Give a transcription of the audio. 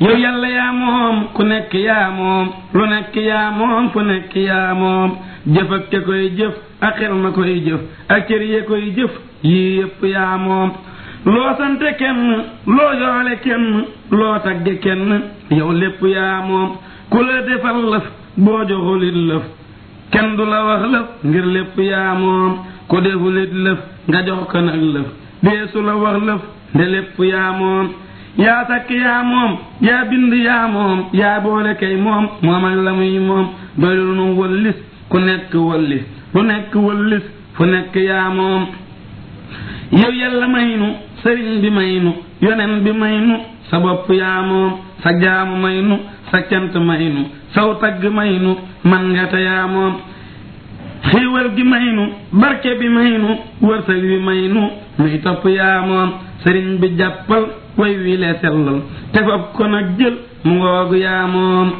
yow yàlla yaa moom ku nekk yaa moom lu nekk yaa moom fu nekk yaa moom jëf ak ke koy jëf ak xel ma koy jëf ak cër ye koy jëf yii yépp yaa moom loo sante kenn loo yoole kenn loo tagge kenn yow lépp yaa moom ku la defal lëf boo joxulit lëf kenn du la wax lëf ngir lépp yaa moom ku defulit lëf nga jox ko nag lëf deesu la wax lëf nde lépp yaa moom yaa takk yaa moom yaa bind yaa moom yaa boole kay moom moom ak la muy moom doyul nu wëllis ku nekk wëllis lu nekk wëllis fu nekk yaa moom yow yàlla may nu sëriñ bi may nu yonen bi may nu sa bopp yaa moom sa jaamu may nu sa cant may nu saw tagg may nu man nga te yaa moom xiiwal gi may nu barke bi may nu wërsëg bi may nu nuy topp yaa moom sëriñ bi jàppal way wi le sellal te fab ko nag jël mu ngoogu yaa moom